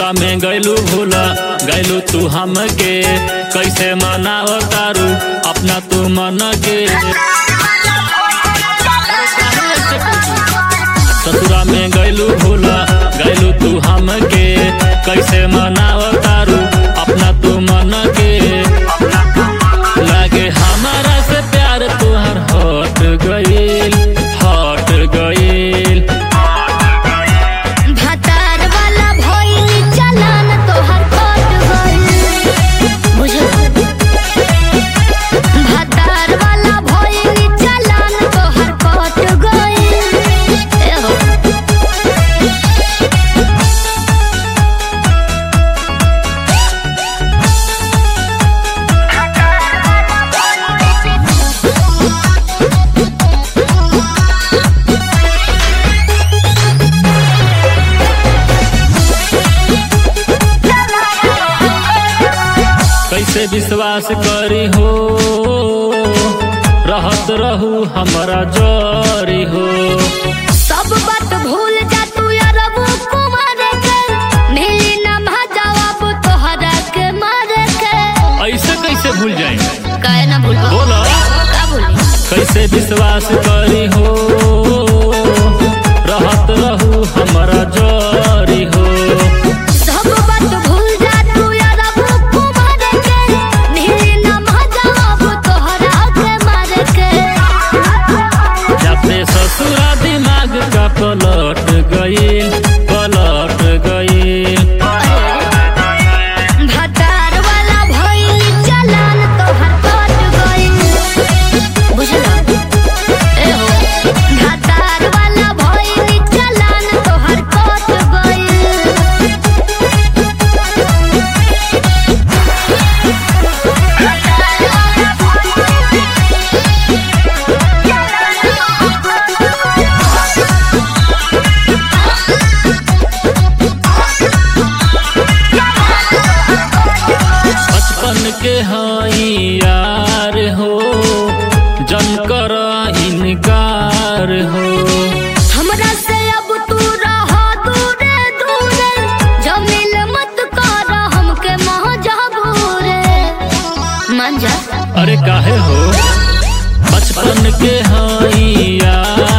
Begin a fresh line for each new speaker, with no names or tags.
ससुरा में गैलू भूला गैलू तू हमके कैसे मनाव तारू अपना तू मन के ससुरा में गैलू भूला गैलू तू हमके कैसे मनाव तारू अपना तू मन के लागे हमारा से प्यार तुहर हट गईल हट गईल
भतार वाला भइली चलन तोहर कट गइल बुझल भतार वाला भइली चलन तोहर कट गइल ए हो
कैसे विश्वास करी हो रहत रहू हमारा जरी हो
सब बात भूल जा तू अरबू कुमार के मिली ना जवाब तोहरा के मारे के
ऐसे कैसे भूल जाए
काहे ना भूल
बोलो
का भूली
कैसे विश्वास करी हो रहत रहू हमारा जरी हो
सब बात भूल जा तू अरबू कुमार के मिली ना जवाब तोहरा के मारे के
जाते ससुरा दिमाग का पलट गईल पलट गईल
भतार वाला भइली चलन तोहर कट गइल बुझला ए हो भतार वाला भइली चलन तोहर कट गइल
बचपन के हई यार हो जन कर इनकार हो
हमरा से अब तू रह दूरे दूरे जमील मत कर हमके महजबूरे मन जा
अरे काहे हो बचपन के हई यार